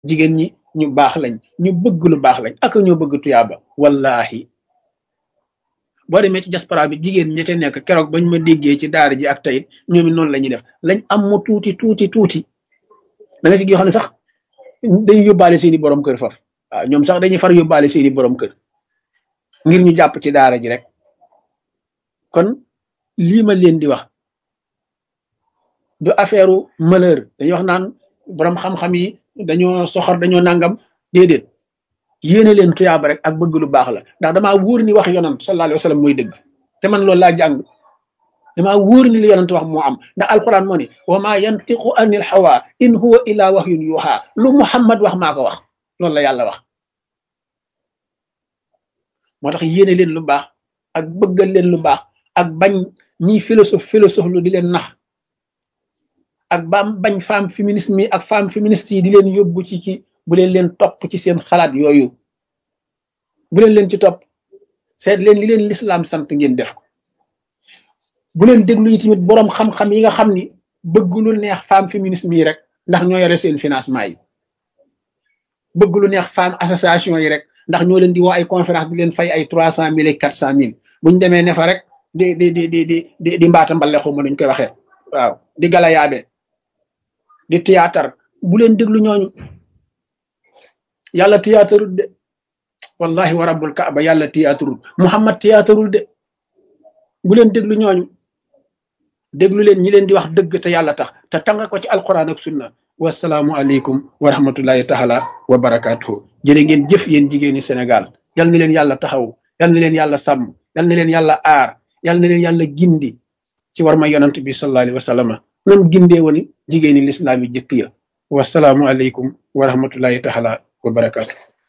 jigéen ñi ñu baax lañ ñu bëgg lu baax lañ ak ñoo bëgg tuyaaba wallahi boo demee ci diaspora bi jigéen ñi ca nekk keroog bañ ma déggee ci daara ji ak tayit ñoom it noonu la ñuy def lañ am mu tuuti tuuti tuuti da nga ci yoo xam ne sax dañuy yóbbaale seeni borom kër faf waaw ñoom sax dañuy far yóbbaale seeni borom kër ngir ñu jàpp ci daara ji rek kon lii ma leen di wax du affaire malheur dañuy wax naan borom xam-xam yi dañoo soxor dañoo nangam déedéet yéene leen tuyaaba rek ak bëgg lu baax la ndax damaa wóor ni wax yonant sallallahu alayhi wa sallam mooy dëgg te man loolu laa jàng damaa wóor ni li yonant wax moo am ndax alquran moo ni wa ma yantiqu anil hawa in huwa illa wahyun yuha lu muhammad wax maa ko wax loolu la yàlla wax moo tax yéene leen lu baax ak bëggal leen lu baax ak bañ ñiy philosophe philosophe lu di leen nax ak baam bañ femme féministe mi ak femme féministe yi di leen yóbbu ci ci bu leen leen topp ci seen xalaat yooyu bu leen leen ci topp seet leen li leen lislaam sant ngeen def ko bu leen déglu yi tamit boroom xam-xam yi nga xam ni bëgg lu neex femme féministe mi rek ndax ñoo yore seen financement yi bëgg lu neex femme association yi rek ndax ñoo leen di woo ay conférence di leen fay ay trois cent mille et quatre cent mille buñ demee ne fa rek di di di di di di mbaata mbale xuma nuñ koy waxee waaw di gala yaabe di théâtre bu leen déglu ñooñu yàlla théâtreul de wallahi wa rabbul kaaba yàlla théâtreul muhammad théâtreul de bu leen déglu ñooñu déglu leen ñi leen di wax dëgg te yàlla tax te tanga ko ci alquran ak sunna wasalaamu aleykum wa rahmatullahi taala wa barakatuhu jërë ngeen jëf yéen jigéeni Sénégal yal na leen yàlla taxaw yal na leen yàlla sàmm yal na leen yàlla aar yal na leen yàlla gindi ci war ma yonant bi sallallahu alayhi wa sallam nam gindee woon jigéeni lislaam yi jëkk ya wasalaamu aleykum wa rahmatullahi taala wa barakatuh